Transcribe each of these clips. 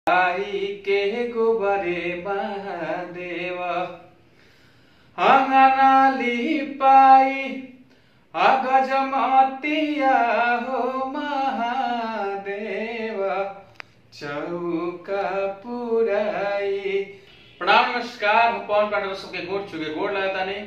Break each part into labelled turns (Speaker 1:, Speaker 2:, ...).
Speaker 1: आई के गोबरे महादेव अंगनाली पाई अगजमतिया हो महादेव चौका पुराई प्रणाम नमस्कार हम पवन पांडव सबके गोड़ चुके गोड़ लगाता नहीं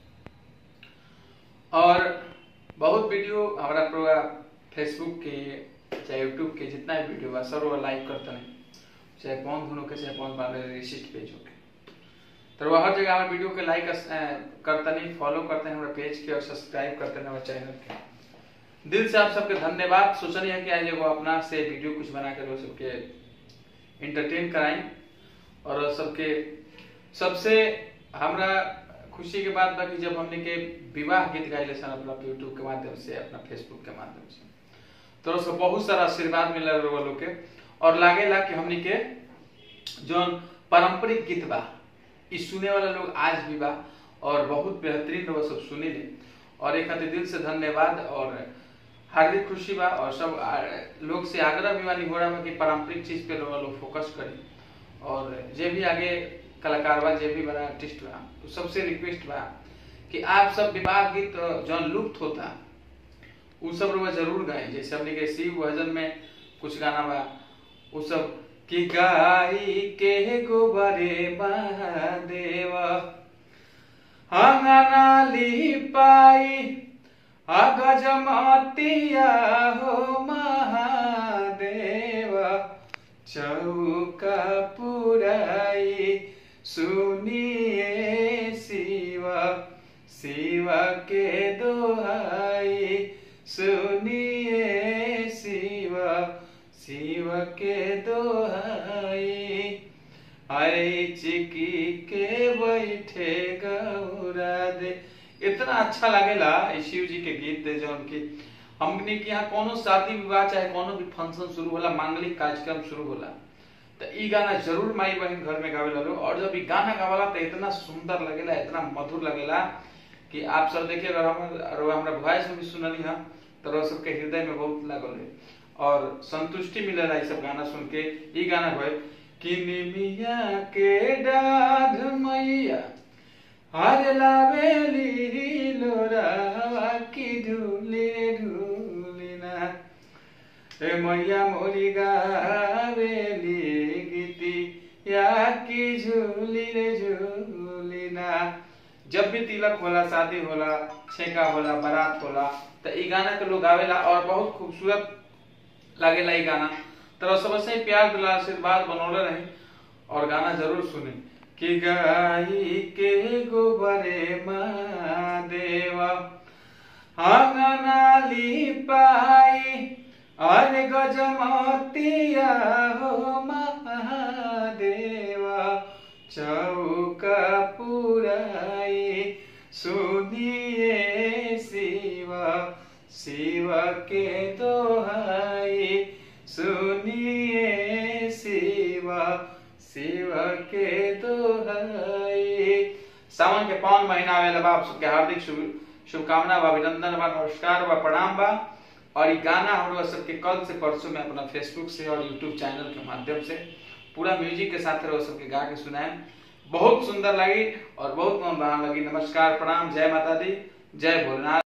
Speaker 1: और बहुत वीडियो हमारा पूरा फेसबुक के चाहे यूट्यूब के जितना भी वीडियो बा सब लाइक करते नहीं चाहे पवन धुनो के चाहे पवन पांडव रिसिस्ट पेज होके तो वो हर जगह हमारे वीडियो के लाइक करते नहीं फॉलो करते हैं हमारे पेज के और सब्सक्राइब करते हैं हमारे चैनल के दिल से आप सबके धन्यवाद सोचनी है कि आज एगो अपना से वीडियो कुछ बना कर वो सबके इंटरटेन कराएं और सबके सबसे हमरा खुशी के बात बा कि जब हमने के विवाह गीत गाइले सन अपना यूट्यूब के माध्यम से अपना फेसबुक के माध्यम से तो उसको बहुत सारा आशीर्वाद मिल रहा लोग के और लागेला कि हमने के जो पारंपरिक गीत बा इ सुने वाला लोग आज भी बा और बहुत बेहतरीन लोग सब सुनी ले और एक खातिर दिल से धन्यवाद और हार्दिक खुशी बा और सब आ- लोग से आग्रह भी वाली हो रहा बा कि पारंपरिक चीज पे लोग लोग फोकस करी और जे भी आगे कलाकार बा जे भी बड़ा आर्टिस्ट बा तो सबसे रिक्वेस्ट बा कि आप सब विवाह गीत जौन लुप्त होता उ सब लोग जरूर गाएं जैसे हमने के शिव भजन में कुछ गाना बा उ सब कि गाई के गोबरे महादेव अंगनाली पाई अगजमतिया हो महादेव चौका पुराई सुनिए शिव शिव के दोहाई सुनिए शिव शिव के दोहाई अरे चिकी के बैठे गौरा दे इतना अच्छा लगेला ई शिव जी के गीत दे जौन की हमने के यहाँ कोनो शादी विवाह चाहे कोनो भी फंक्शन शुरू होला मांगलिक कार्यक्रम शुरू होला तो ई गाना जरूर माई बहन घर में गावे लो और जब ई गाना गावला तो इतना सुंदर लगेला इतना मधुर लगेला कि आप सब देखिए अगर हम अगर हमरा वॉइस में भी सुनली हम तो रह सबके हृदय में बहुत लागल है और संतुष्टि मिलेला ई सब गाना सुन के ई गाना होय कि निमिया के डाढ़ मैया हर लावेली लोरावा की ढूले ढूलिना ए मैया मोरी गावेली गीती या की झूली रे झूलिना जब भी तिलक होला शादी होला छेका होला बारात होला तो ई गाना के लोग गावेला और बहुत खूबसूरत लागेला ई गाना तो सबसे ही प्यार दुलार आशीर्वाद बनौले रही और गाना जरूर सुने कि गाई के गोबरे महादेवा अंगनाली पाई अरे गजमतिया हो महादेवा चौका पुराई सुनिए शिव शिव के दोहाई सुनिए शिव शिव के दोहाई सावन के पावन महीना आवेला बा आप सबके हार्दिक शुभ शुभकामना बा अभिनंदन बा नमस्कार बा प्रणाम बा और ये गाना हम लोग सबके कल से परसों में अपना फेसबुक से और यूट्यूब चैनल के माध्यम से पूरा म्यूजिक के साथ रहो सबके गा के सुनाए बहुत सुंदर लगी और बहुत मन बहान लगी नमस्कार प्रणाम जय माता दी जय भोलेनाथ